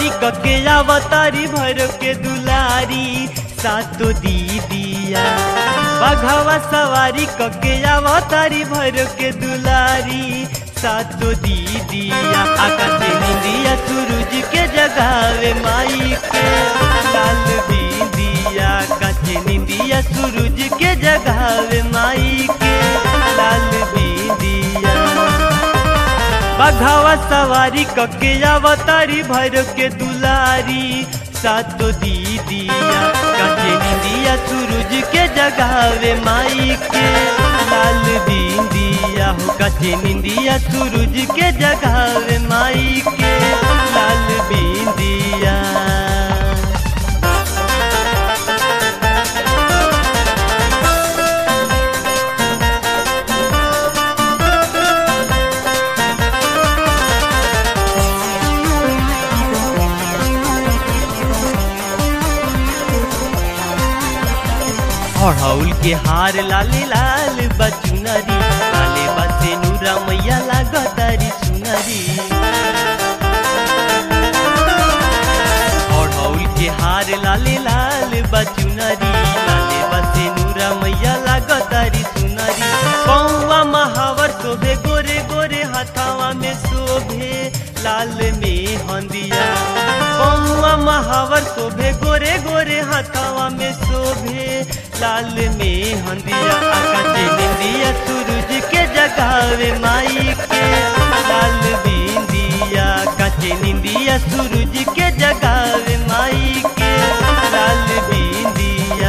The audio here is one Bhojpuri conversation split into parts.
सवारी कके अवतारी भैरव के दुलारी सातो दीदिया बघवा सवारी कके अवतारी भैरव के दुलारी सातो दीदिया आकाशे निंदिया सूरज के जगावे माई के लाल बिंदिया काचे निंदिया सूरज के जगावे माई के लाल बिंदिया बघावा सवारी कके अवतारी भैरव के दुलारी सातो दीदिया काचे निंदिया सूरज के जगावे माई के लाल बिंदिया हो काचे निंदिया सूरज के जगावे माई के लाल बिंदिया अड़ौल के हार लाले लाल बचुनरी लाले बसे नूरा मैया लागतारी सुनरी अड़ौल के हार लाले लाल बचुनरी लाले बसे नूरा मैया लागतारी सुनरी कौवा महावर शोभे गोरे गोरे हथावा में शोभे लाल में हंदिया कौवा महावर शोभे गोरे गोरे हथावा में शोभे लाल में हंदिया आकाशे निंदिया सूरज के जगावे माई के लाल बिंदिया काचे निंदिया सूरज के जगावे माई के लाल बिंदिया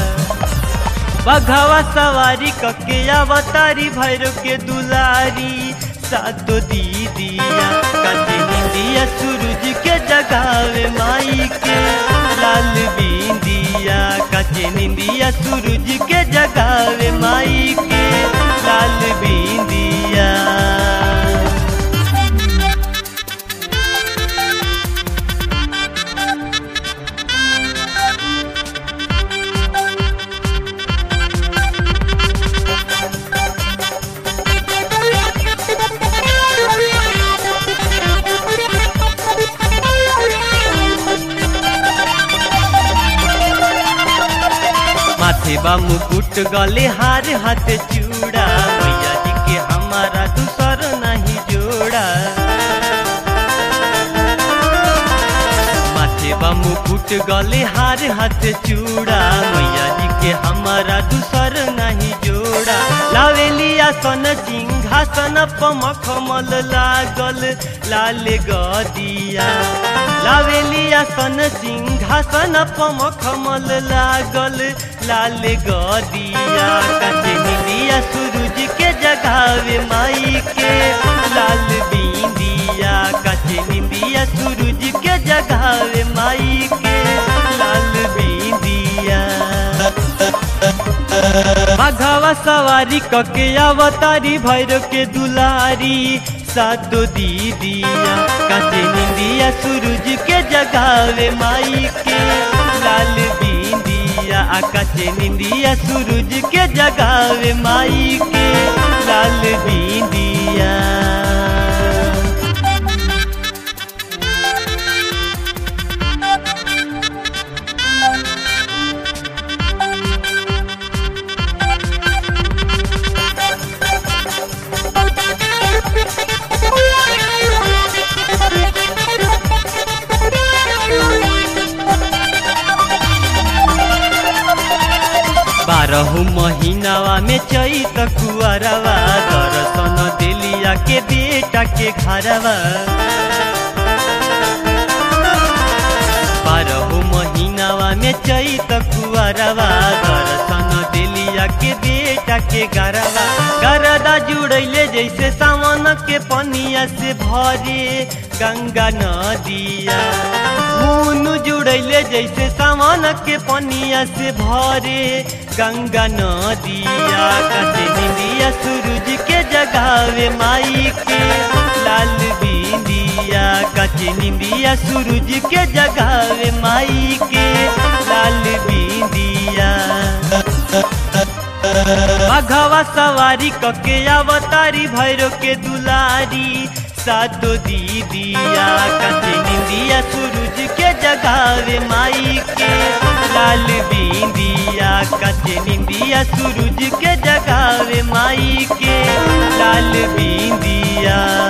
बघवा सवारी कके अवतारी भैरव के दुलारी सातो दीदिया काचे निंदिया सूरज के जगावे माई के लाल बिंदिया काचे निंदिया सूरज के जगावे माई के लाल बिंदिया माथे बा मुकुट गले हार हाथ चूड़ा मैया जी के हमारा दूसर नहीं जोड़ा माथे बा मुकुट गले हार हाथ चूड़ा मैया जी के हमारा दूसर नहीं जोड़ा लावेली आसन सिंहासन पमखमल लागल लाल गदिया लावेली आसन सिंहासन पमखमल लागल लाल गदिया काचे निंदिया सूरज के जगावे माई के लाल बिंदिया काचे निंदिया सूरज के जगावे माई के लाल बिंदिया बघवा सवारी कके अवतारी भैरव के दुलारी सातो दीदिया काचे निंदिया सूरज के जगावे माई के लाल बिंदिया आकाशे निंदिया सूरज के जगावे माई के लाल बिंदिया बारह महीनावा में चैत कुआरवा दर्शन दिलिया के बेटा के घरवा बारह महीनावा में चैत कुआरवा दर्शन दिलिया के बेटा के घरवा गरदा जुड़ैले जैसे सावन के पनिया से भरे गंगा नदिया मुनु जुड़ैले जैसे सावन के पनिया से भरे गंगा नदिया कसे निंदिया सूरज के जगावे माई के लाल बिंदिया कचे निंदिया सूरज के जगावे माई के लाल बिंदिया मघवा सवारी कके अवतारी भैरो के दुलारी सातो दीदिया कचे निंदिया सूरज के जगावे माई के लाल बिंदिया कचे निंदिया सूरज के जगावे माई के लाल बिंदिया